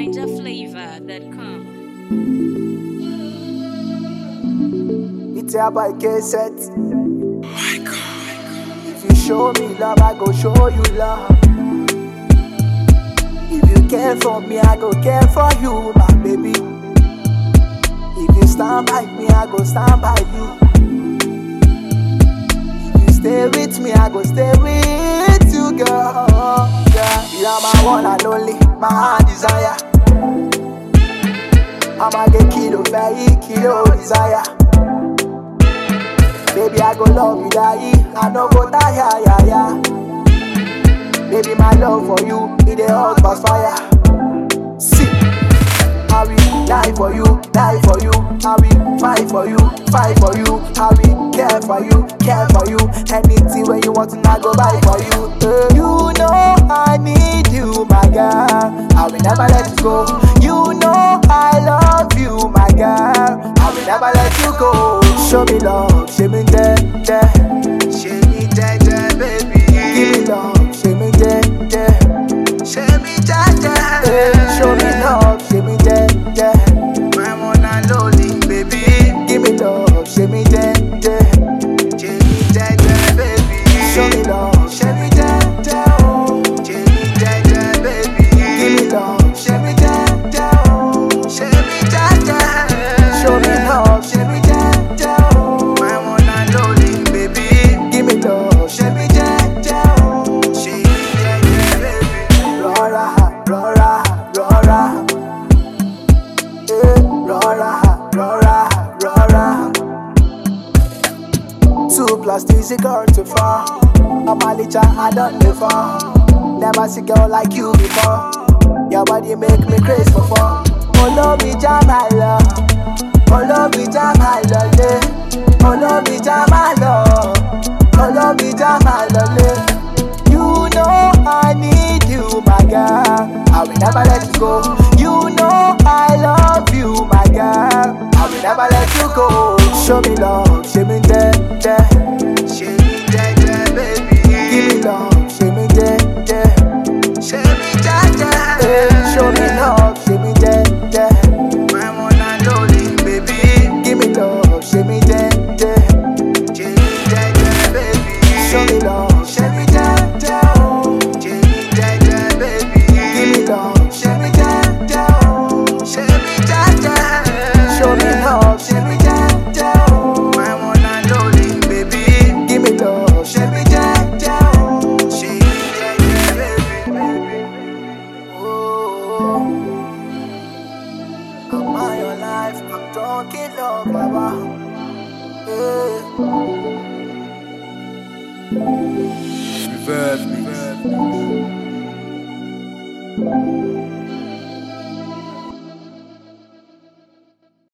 NinjaFlavor.com. It's a boy K-Set. If you show me love, I go show you love. If you care for me, I go care for you, my baby. If you stand by me, I go stand by you. If you stay with me, I go stay with you, girl. Yeah, you are my one and only, my heart desire. I'ma get kilo, very kilo desire. Baby, I go love you, die. I no go tire, yeah, yeah. Baby, my love for you, it a hot past fire. See, I will die for you, die for you. I will fight for you, fight for you. I will care for you, care for you. Anything when you want to, I go buy for you. Uh, you know I need you, my girl. I will never let you go. You know I love you, my girl. I will never let you go. Show me love, show me there, there. Show me there, there, baby. Give me love, show me there, there. Show me there, there. Show me love, show me there, there. My one and only, baby. Give me love, show me there, there. Show me there, there, baby. Show me love, show me there, there. Oh. Show me there, there, baby. Give me love, show me there, there. Oh. Show me there, there. Show me love, show me there, there. Oh. My one and only, baby. Give me love, show me there, there. Oh. Show me there, there, baby. Rora, rora, rora. Eh, rora, rora, rora. Two plus three is equal to four. I'm a licha, I done before. Never see girl like you before. Your body make me crazy for four. Follow me, jam my love. Follow me, jam my love. Follow me, jam my love. Follow me, jam my love. You know I need you, my girl. I will never let you go. You know I love you, my girl. I will never let you go. Show me love, show me there, there. Show me there, there, baby. Give me love, show me there, there. Show me there, there. Show me love, show me there, there. My one and only, baby. Give me love, show me there, there. Show me there, there, baby. Show me love, show me there, there. Oh. Show me there, there, baby. Give me love, show me there, there. Oh. Show me there, there. Show me love, show me there, there. Oh. My one and only, baby. Give me love, show me there, there. Oh. Show me there, there, baby. Oh. I'm on your life, I'm drunk in love, Baba. Yeah. Reverb mix.